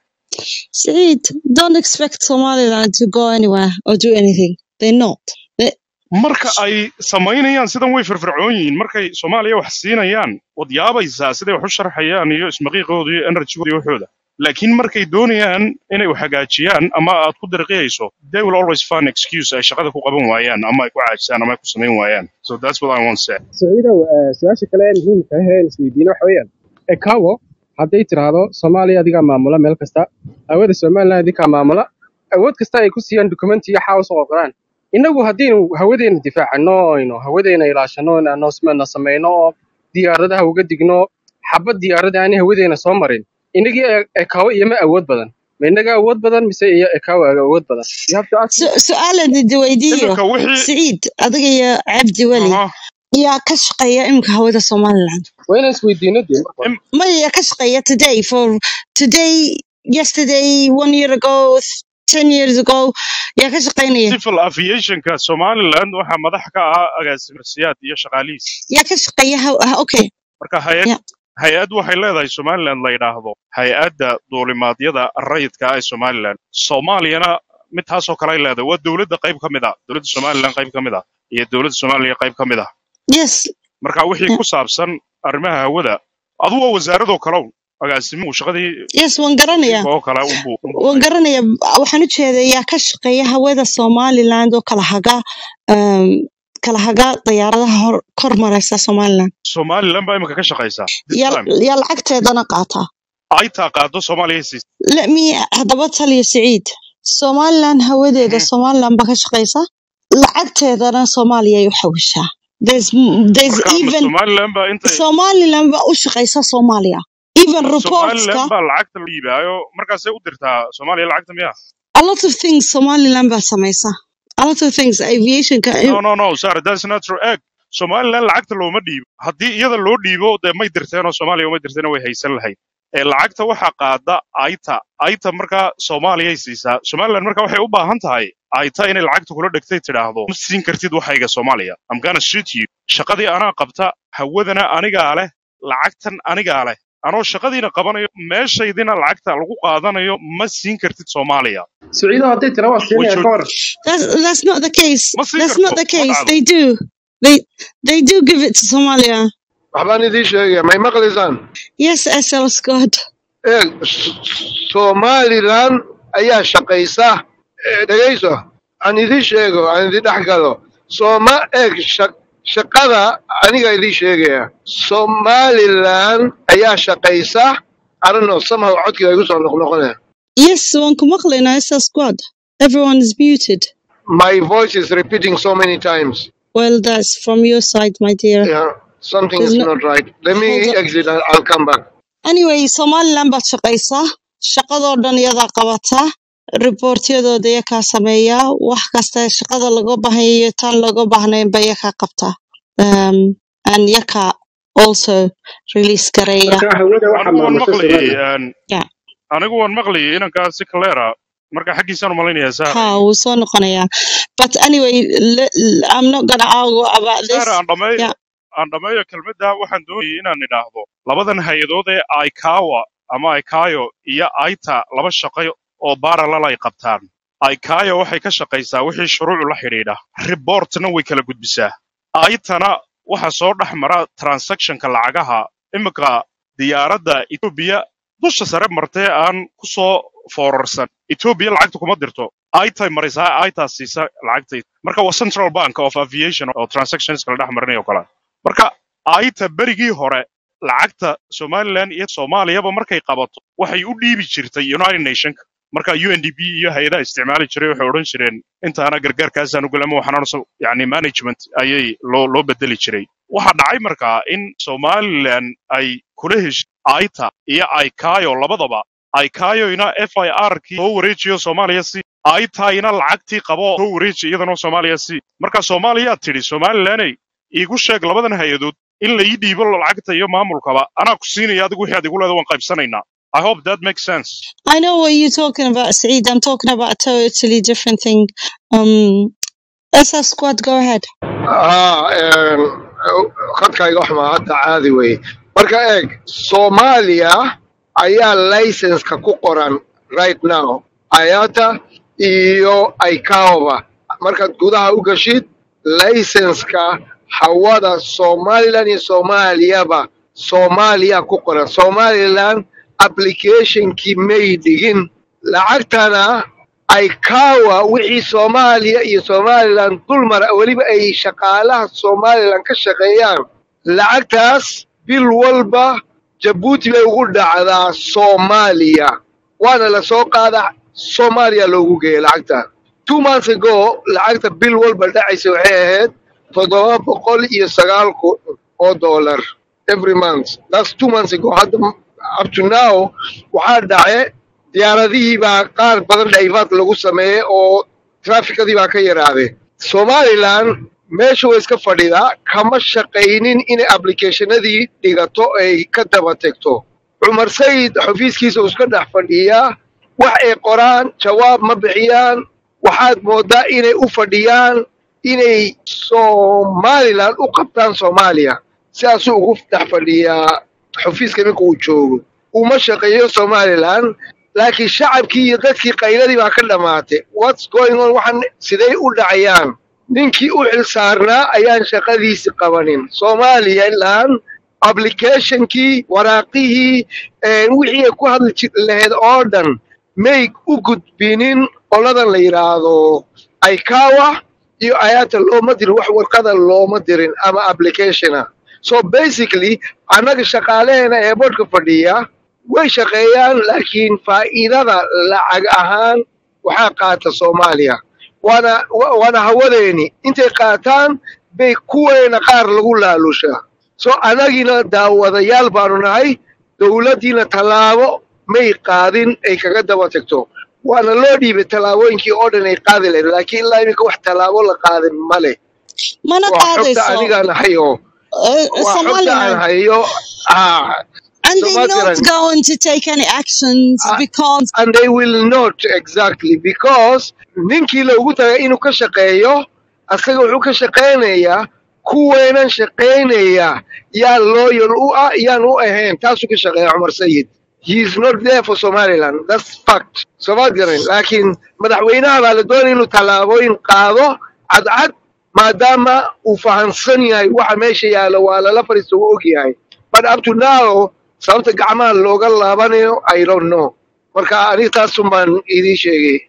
Said, don't expect Somaliland to go anywhere or do anything. They're not. They, marka ay samaynayaan sidan way firfircoon yihiin markay soomaaliya wax siinayaan wad yaabaysaa siday wax u sharxayaan iyo ismaqiiqooda iyo energygooda iyo waxooda laakiin markay doonayaan inay wax hagaajiyaan ama aad ku dirqiyayso they will always find excuse ay shaqada ku qaban waayaan ama ay ku caajisaan ama ay ku samayn waayaan so that's what I want to say saciidow eh, su-aasha kale ee muhiimka ah ee isweydiina waxa weeyaan ekawo hadday tiraahdo soomaaliya adigaa maamula meel kasta hawada somaliland adigaa maamula awood kasta ay ku siiyaan dukumenti iyo xawas oo qoraan innagu haddaynu hawadeena difaacano aynu hawadeena ilaashano announcement samayno oo diyaaradaha uga digno xabad diyaarada aanay hawadeena soo marin innagii e- ekawo iyoma awood badan ma innaga awood badan mise iyo ekawo awood badan you have to ask su- su'aal aan weydiiyo iminka wixii Said, adiga iyo Cabdi Weli aha yaa ka shaqeeya imika hawada Somaliland. waa inaan isweydiino dee marka hore im- Maya yaa ka shaqeeya today for today, yesterday, one year ago, ten years ago. Yaa ka shaqeynaya. civil aviationka somaliland waxaa madax ka ah agaasimarsiyaad iyo shaqaalihiis Yaa ka shaqeeya haw- ah, okay. marka hay-ad Yeah. hay-ad waxay leedahay somaliland la yidhaahdo hay-adda duulimaadyada rayidka ah ee somaliland soomaaliyana mid taasoo kale ay leedahay waa dowladda qayb ka mid ah dowladda somaliland qayb ka mid ah iyo dowladda soomaaliya qayb ka mid ah Yes. marka wixii Yeah. ku saabsan arrimaha hawada adu waa wasaaradoo kalow agaasimuhu shaqadii Yes, waan garanayaa. oo kale unbuu unbuu waan hayaa garanaya waxaan u jeedaa yaa ka shaqeeya hawada somaliland oo kala haga um, kala haga diyaaradaha hor kor mareysa somaliland somaliland baa imika ka shaqaysaa this yaa time yaa lacagteedana qaata ay taa qaado soomaaliya siis let me haddaba taliya siciid somaliland hawadeeda somaliland baa ka shaqeysa lacagteedana soomaaliya ay u xawishaa there's there's marka ma even somaliland baa intay somaliland baa u shaqeysa soomaaliya even reportska somaliland baa lacagta la iibaayo markaasay u dirtaa soomaaliya lacagta miya a lot of things somaliland baa sameysa a lot of things aviationka no no no sorry that's not true egg somaliland lacagta looma dhiibo haddii iyada loo dhiibo dee may dirteenoo soomaaliya umay dirteen way haysan lahayd ee lacagta waxaa qaada aita aita markaa soomaaliyay siisaa somaliland marka waxay u baahan tahay aita inay lacagta kula dhegtay tidhaahdo ma siin kartid waxayga soomaaliya i'm gonna shoot you shaqadii anaa qabta hawadana anigaa leh lacagtan anigaa leh anoo shaqadiina qabanayo meeshaydina lacagta lagu qaadanayo ma siin kartid soomaaliya saciidow hadday tira waa way siinaya joog ka waran That's that's not the case. ma siin That's not karto the ma case. dhacdo They do. They they do give it to Somalia. waxbaan idiin sheegaya may maqlaysaan Yes, SL Scott. eeg S- somalilan ayaa shaqaysa Eh, dhegayso aan idiin sheego aan idin dhex galo sooma eeg sha- shaqada aniga idiin sheegaya somalilan ayaa shaqaysa arano somehow codkiga igu soo noqnoqonaya Yes, one kumaklina SL Squad. Everyone is muted. my voice is repeating so many times Well, that's from your side, my dear. yeah something There's is no not right let me hold on. exit and i'll come back Anyway, Somaliland baad shaqaysaa. Shaqadoo dhan iyadaa qabataa. Reportyadooda iyakaa sameeyaa. Wax kasta shaqada laga baahan yahay iyo tan looga baahnayn ba iyakaa qabtaa. Um, and iyakaa also release gareeya. marka hawada waxaa anigu waan maamusha maqlayay somaliland een, Yeah. anigu waan maqlayay inankaa si kaleera marka xaggiisaan umalaynaya Ha, saara wuu soo noqonayaa. But anyway, le- le- I'm not gonna argue about this. saara aan dhammeeyo Yeah. aan dhammeeyo kelmadda waxaan doonayay inaan idhaahdo labadan hay-adood ee aikawa ama aikayo iyo aita laba shaqo oo parallel ay qabtaan aikayo waxay ka shaqaysaa wixii shuruucu la xidhiidha reportna way kala gudbisaa aitana waxa soo dhex mara transactionka lacagaha imika diyaaradda etoobiya dusha sare martee aan ku soo foorarsan etoobiya lacagta kuma dirto aitay marisaa aitaa siisa lacagtay marka waa central bank of aviation oo transactions kala dhex marinayo kale marka aita berigii hore lacagta somaliland iyo soomaaliyaba markay qabato waxay u dhiibi jirtay united nationka marka undp iyo hay-adaha isticmaali jiray waxay odhan jireen intaana gargaarkaasaan u galama waxaan yani management ayay loo loo bedeli jiray waxaa dhacay markaa in somaliland ay kula heshay aita iyo aikayo labadaba ay kaayoyna f i r kii soo wareejiyo soomaaliya si ay tahayna lacagtii qabo soo wareeji iyadana soomaaliya si marka soomaaliyaa tidhi somalilaney iigu sheeg labadan hay-adood in la ii dhiibo lacagta iyo maamulkaba anaa ku siinaya adigu wixii aad igu leeda waan qaybsanaynaa i hope that makes sense I know what you're talking about, Saeed. I'm talking about a totally different thing. Um, SS Squad, go ahead. haa een, khadkayga wax maa hadda caadi weye marka eeg soomaaliya ayaa laysenska ku qoran right now ayata iyo ikaoba markaad gudaha u gashid laysenska hawada somaliland iyo soomaaliyaba soomaaliya ku qoran somaliland applicationkii may dhigin lacagtana aykawa wixii soomaaliya iyo somaliland dulmara weliba ay shaqaalaha somaliland ka shaqeeyaan lacagtaas bil walba jabuuti bay ugu dhacdaa soomaaliya waana la soo qaadaa soomaaliya loogu geeya lacagta two months ago lacagta bil walba dhacaysa waxay ahayd toddoba boqol iyo sagaal kun oo dollar every month that's two months ago hadda up to now waxaa dhace diyaaradihii baa qaar badan dhayfaad lagu sameeyey oo trafikadii baa ka yaraaday somaliland meesha way iska fadhidaa kama shaqaynin inay applicationadii dhigato ay ka daba tegto cumar sayid xafiiskiisa uu iska dhex fadhiyaa wax ay qoraan jawaab ma bixiyaan waxaad moodaa inay u fadhiyaan inay somaliland u qabtaan soomaaliya sidaasuu ugu dhex fadhiyaa xafiiska ninka uu joogo uma shaqeeyo somaliland laakiin shacabkii iyo dadkii qayladii baa ka dhammaatay whats going on waxaan siday u dhacayaan ninkii u xil saarnaa ayaan shaqadiisi qabanin somaliland applicationkii waraaqihii een, wixii ay ku hadli jir- lahayd oo dhan may u gudbinin qoladan la yidhaahdo aikawa iyo ayaata looma dirin wax warqada looma dirin ama applicationa so basically annaga shaqaalaheena ee boodhka fadhiya way shaqeeyaan laakiin faa'iidada lacag ahaan waxaa qaata soomaaliya waana wa- waana hawadeeni intay qaataan bay kuweena qaar lagu laalushaa so annagiina daawadayaal baanu nahay dowladdiina tallaabo may qaadin ay kaga daba tagto waana loo dhiibay tallaabooyinkii oo dhan ay qaadi lahayd laakiin ilaa iminka wax tallaabo la qaadin ma leh Mana waa xogta qaadayso. anigaan hayo Uh, waa xogta aan Somaliland. hayo ah And they're Somaliland not going to take any actions Ah, because and they will not exactly because ninkii loogu tagay inuu ka shaqeeyo asaga wuxuu ka shaqaynayaa kuweenan shaqaynaya yaa loyal u ah yaan u ahayn taasuu ka shaqeeya cumar sayid he is not there for somaliland that's fact somaad garan laakiin madaxweynaha baa la doonaya inuu tallaabooyin qaado cadcad maadaama uu fahansan yahay waxa meesha yaalo waa lala fadhiista uu og yahay but up to now sababta gacmaha looga laabanayo i don't know marka aniga taasun baan idiin sheegay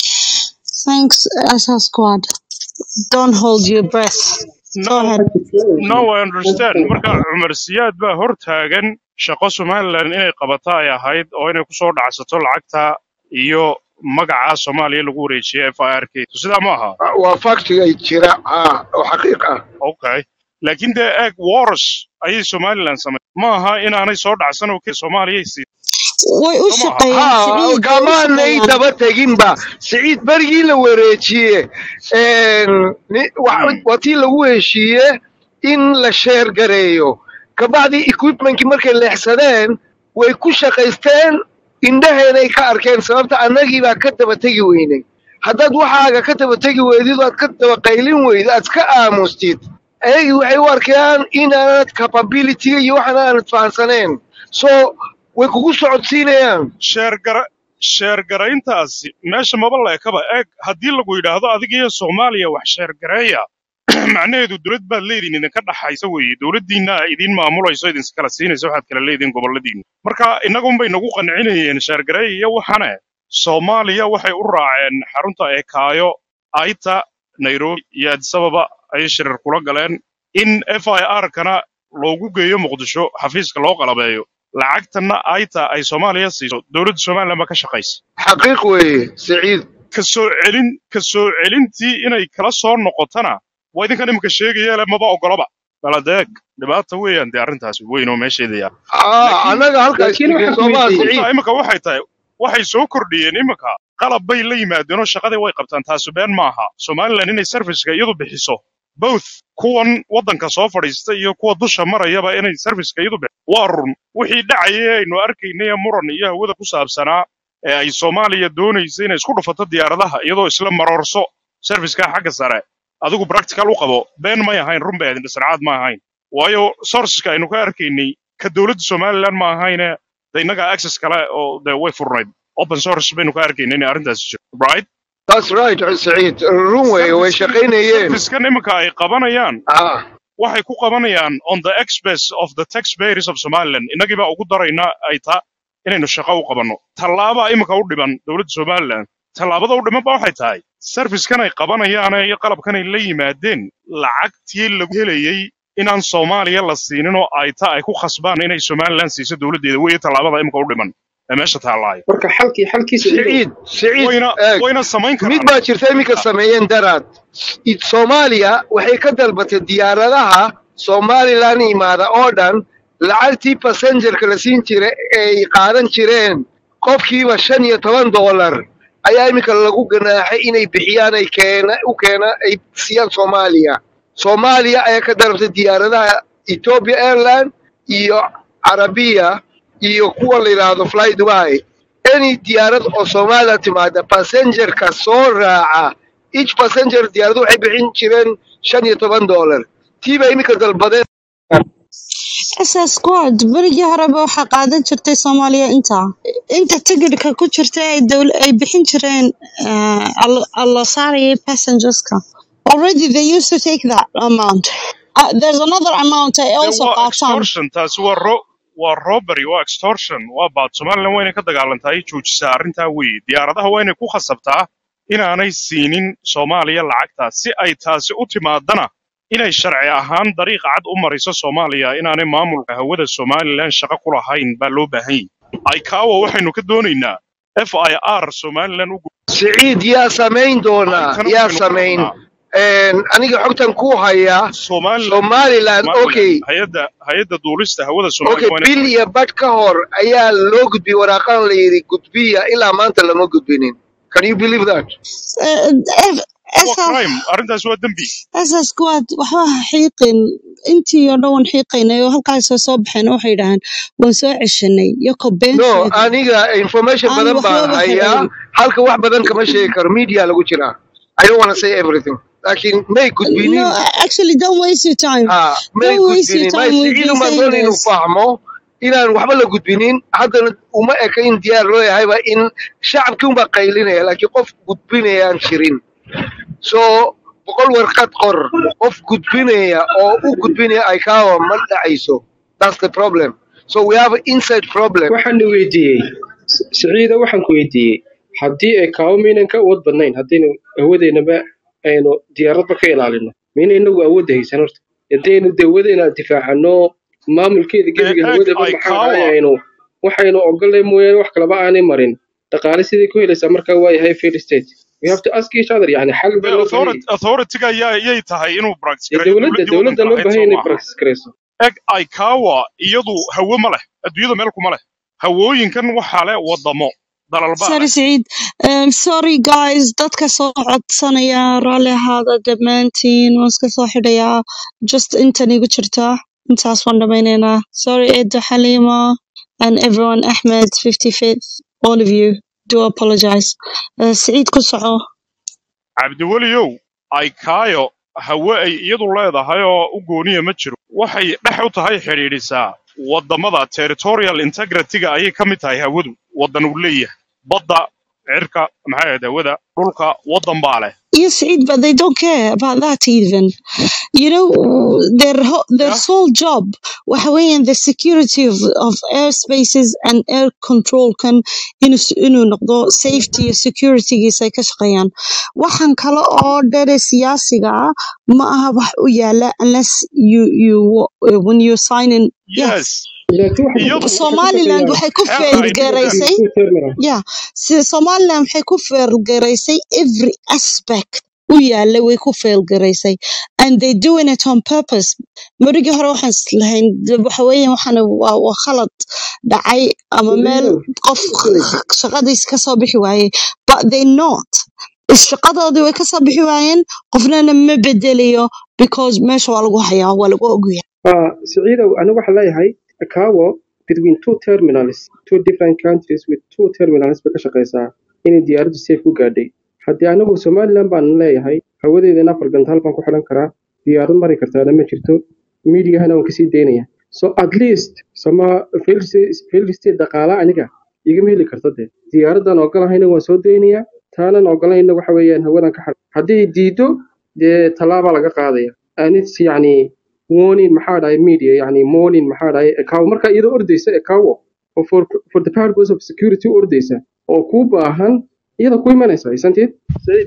thanks, SS Squad. Don't hold your breath. Go no ahead. no i understand marka cumar siyaad baa hor taagan shaqo somaliland inay qabata ay ahayd oo inay kusoo dhacsato lacagta iyo magaca soomaaliya lagu wareejiyay f i r k sidaa ma aha waa faktigay jira ah oo xaqiiq ah okay laakiin dee eeg wars ayay somaliland samay ma aha inaanay soo dhacsan oo keliya soomaaliyay sii way u soo ma aha shaqeeyaan ha siciid way u kamaanay shaqeeyaan daba teginba siciid berigii la wareejiye een, ni- wa- Mm. waa tii lagu heshiiye in la sheer gareeyo kabacdii equipmentkii markay leexsadeen way ku shaqaysteen indhaheenay ka arkeen sababta annagii baa ka daba tegi weynay haddaad waxaaga ka daba tegi weydid oo aad ka daba qaylin weydid aad iska aamustid ayagii waxay u arkayaan inaanad capabilityga iyo waxan aanad fahansaneen so way kugu socodsiinayaan sheergara sheergarayntaasi meesha maba leekaba eeg haddii lagu yidhaahdo adiga iyo soomaaliya wax sheergareeya macnaheedu dowlad baad leediin idinka dhaxaysa weeye dowladdiinna idin maamulayso idin kala siinaysa waxaad kala leediin goboladiinna marka innagunbay nagu qancinayeen sheergareey iyo waxane soomaaliya waxay u raaceen xarunta eekaayo aita nairobi iyo addis ababa ayay shirar kula galeen in f i r kana loogu geeyo muqdisho xafiiska loo qalabeeyo lacagtanna aita ay soomaaliya siiso dowladda somaliland baa ka shaqaysa xaqiiq weeye siciid ka soo celin ka soo celintii inay kala soo noqotana waa idinkan iminka sheegaya le maba ogolaba baladeeg dhibaata weeyaan dee arrintaasi weyn oo meesheeda yaa ah laakiin annaga halkaas laakiin tegin waxaan ku soomaa weydiiyey siciid runta iminka waxay tahay waxay soo kordhiyeen iminka qalab bay la yimaadeenoo shaqadii way qabtaan taasu been maaha somalilan inay serviceka iyadu bixiso both kuwan waddanka soo fadhiista iyo kuwa dusha marayaba inay serviceka iyadu bixiso waa run wixii dhacayay aynu arkaynay ee muran iyo hawada ku saabsanaa ee ay soomaaliya doonaysa inay isku dhufato diyaaradaha iyadoo isla maroorso serviceka xagga sare adigu practical u qabo been may ahayn run bay ahayn dhisracaad ma ahayn waayo sourceska aynu ka arkaynay ka dowladda somalilan ma ahayne de innagaa access kale oo de way furnayd open source baynu ka arkaynay inay arrintaasi jirto right that's right saciid run weeye way servicekan shaqaynayeen servicekan iminka ay qabanayaan ah waxay ku qabanayaan on the expense of the taxpayers of somaliland innagii baa ugu darayna ay taa inaynu shaqo u qabanno tallaabaa iminka u dhiman dowladda somaliland tallaabada u dhiman ba waxay tahay servicekan ay qabanayaan iyo qalabkan ay la yimaadeen lacagtii lagu helayey inaan soomaaliya la siinin oo ay ta ay ku khasbaan inay somaliland siiso dowladdeeda weeye tallaabada iminka u dhiman ee meesha taallaayo marka xalkii xalkiisu ciidow saciid saciid wayna eeg wayna samayn mid karaan baa jirta iminka sameeyeen daraad I- soomaaliya waxay ka dalbatay diyaaradaha somalilan imaada oo dhan lacagtii passengerka la siin jiray ay qaadan jireen qofkiiba shan iyo toban dollar ayaa iminka lagu ganaaxay inay bixiyaan ay keena u keena ay siiyaan soomaaliya soomaaliya ayaa ka dalbatay diyaaradaha ethiopia airline iyo carabiya iyo kuwa la yidhaahdo fly dubai any diyaarad oo soomaaliya timaada passengerka soo raaca each passenger diyaaradu waxay bixin jireen shan iyo toban dollar tii bay iminka dalbadeen ss squad berigii horeba waxaa qaadan jirtay soomaaliya inta inta tigidhka ku jirta ay dowl ay bixin jireen eh, al- la saarayay passengerska already they used to take that amount uh, there's another amount ay de also waa qaataan extortion taasi waa ro waa robbery waa extortion waa baad somaliland waa inay ka dagaalantaa ay joojisaa arrintaa weeye diyaaradaha waa inay ku khasabtaa inaanay siinin soomaaliya lacagtaas si ay taasi u timaadana inay sharci ahaan dariiqa cad u mariso soomaaliya inaanay maamulka hawada somalilan shaqo ku lahayn baa loo baahan yahay icaawa waxaynu ka doonaynaa f i r somalilan u siciid yaa samayn doonaa arrintana yaa waxaynu ka samayn rabnaa Een, aniga xogtan ku hayaa somalilan somaliland okay somalilan hay-adda hay-adda duulista hawada okay somalilan waa inay bil iyo badh ka hor ayaa loo gudbiyey waraaqan la yidhi gudbiya ilaa maanta lama gudbinin can you believe that Eh, eh, waa ss crime arrintaas waa dembi ss squad waxba ha xiiqin intii oo dhan waan xiiqaynay oo halkaasoo soo baxeen waxay yidhaaheen waan soo ceshanay yoko no beenteeda aniga information aan badan baan waxbaba hayaa helayn halka wax badan kama sheegi karo media lagu jiraa i don't want to say everything laakiin may no gudbinin actually don't waste your time ha may don't waste your gudbinin may time we've siciid been uma saying doon inuu this fahmo inaan waxba la gudbinin haddana uma eka in diyaar loo yahayba in shacabkii unbaa qaylinaya laakiin qof gudbinayaan jirin so boqol warqad qor qof gudbinaya oo u gudbinaya icaawa ma dhacayso that's the problem so we have an inside problem waxaan weydiiyey siciida waxaan ku weydiiyey haddii ay kaawo maynan ka awood badnayn haddaynu awoodeenaba aynu diyaaradba ka ilaalino mayna inagu awoodda haysan horta haddaynu dawadeena difaacano maamulkeeda ee gebiga eeg hawadaba maxaa icaawa dhahay aynu waxaynu ogolnay mooyaane wax kalaba aanay marin dhaqaale sidai ku helaysaa markaa waa yahay fair state we have to ask each other yani xal de baa loo baahan authority authority-ga ayaa yay tahay inuu practice yahay gareeyo dowladda dowladdii dowladda waddanka loo lahayd baahan soo inay maaha practice garayso eg icaawa iyadu hawo ma leh adduunyada meel kuma leh hawooyinkan waxaa leh waddamo dalal baa sorry leh Saeed. Um, sorry guys dadka soo codsanaya raalli ahaada dhammaantiin waan iska soo xidhayaa just intan igu jirta intaas waan dhamaynaynaa sorry Edo Halima and everyone Ahmed 55th all of you do apologize uh, Saeed ku soco cabdiweliyow aikaayo hawe ay iyadu leedahay oo u gooniya ma jiro waxay dhex u tahay xidhiidhisaa waddamada territorial integrity-ga ayay ka mid tahay hawadu waddan uu leeyahay badda cirka maxay ahayd hawada dhulka waddan baa leh Yes, Saeed, but they don't care about that even. You know, their ho- their yeah sole job, waxa weeyaan the security of, of airspaces and air control kan inuu s- inuu noqdo safety iyo securitygiisa ay ka shaqeeyaan. Waxaan kale oo dhere siyaasiga ah ma aha wax u yaala unless you you when you sign in. Yes, yes laakiin waxa iyadu waxa ka Somaliland shaqeeyaa waxay ku xeerka fail aynu garaysay ogaanay two terminal Yeah, so Somaliland waxay ku feergaraysay every aspect u yaala way ku fail garaysay and they doing it on purpose marigii hore waxaan islahayn de- waxa weeyaan waxaan waa waa khalad dhacay ama meel saciidow qof shaqadiis ka soo bixi waayey but they not Is shaqadoodii way ka soo bixi waayeen qofnana ma bedelayo because meesha waa lagu hayaa waa lagu ogyahay Uh, Saciidow, anigu waxaan leeyahay Akawo between two terminals, two different countries with two terminals bay ka shaqeysaa inay diyaaraddu safe u gaadhay. Haddii anigu Somaliland baan leeyahay, hawadeedana afar gantaal baan ku xidhan karaa, diyaarad mari kartaana ma jirto, miidiyahana waan kasii daynaya. So at least sama failed state failed state dhaqaala aniga igama heli karta dee. Diyaaraddan ogolahayna waan soo daynaya, taanan ogolayna waxa weeyaan hawadan ka xidhan. Haddii diido dee tallaabaa laga qaadaya. And it's yacni warning maxaa dhahay media yani morning maxaa dhahay ekawo marka iyadoo ordeysa ekawo oo for, for the purpose of security u ordeysa oo kuu baahan iyada ku imanaysa isanteed Saciid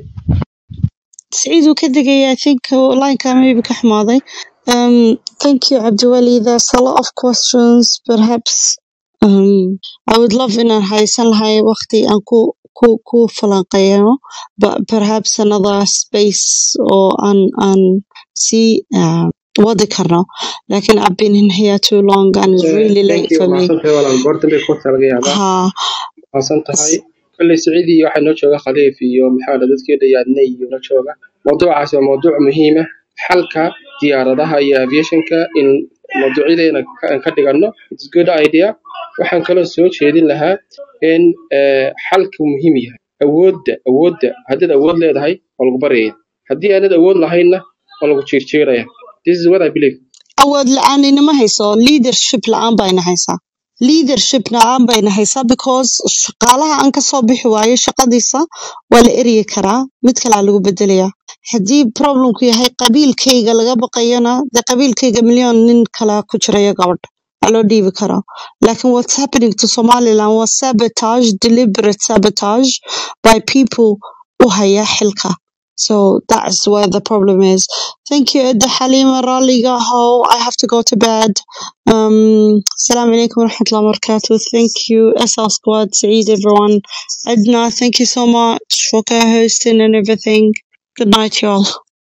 Saciid wuu ka degay I think lineka maybe ka xumaaday um, thank you Abdiwali there's a lot of questions perhaps um, I would love inaan haysan lahay waqti aan ku ku ku falanqeeyo but perhaps another space oo aan aan sii uh, wadi karno lakin I've been in here too long and it's Eh, really thank late you for me mahadsan tahay walaal goortan bay ku laga yaabaa ha mahadsan tahay kolley Saciid iyo waxaa noo jooga khaliif iyo maxaa dhahay dadkii dhayaadnay iyo noo jooga mawduucaasi waa mawduuc muhiim ah xalka diyaaradaha iyo aviationka in mawduucyadeena ka ka dhigano it's good idea waxaan kaloo soo jeedin lahaa in eh, xalku muhiim yahay awoodda awoodda haddaad awood leedahay waa lagu baryaya haddii aanad awood lahaynna waa lagu jiirjiiraya this is what I believe awood la-aan inama hayso leadership la-aan baa ina haysaa leadership la-aan baa ina haysaa because shaqaalaha aan kasoo bixi waayo shaqadiisa waa la eryi karaa mid kalea lagu bedelayaa haddii problemku yahay qabiilkayga laga baqayana dee qabiilkayga milyan nin kale ku jiraya gabadh waa loo dhiibi karaa lakin what's happening to somaliland was sabotage deliberate sabotage by people u haya xilka so that's where the problem is Thank you, Edda Halima Raliga Ho. I have to go to bed. Um, Assalamu alaikum wa rahmatullahi wa barakatuh. Thank you, SL Squad, Saeed, everyone. Edna, thank you so much for co hosting and everything. Good night, y'all.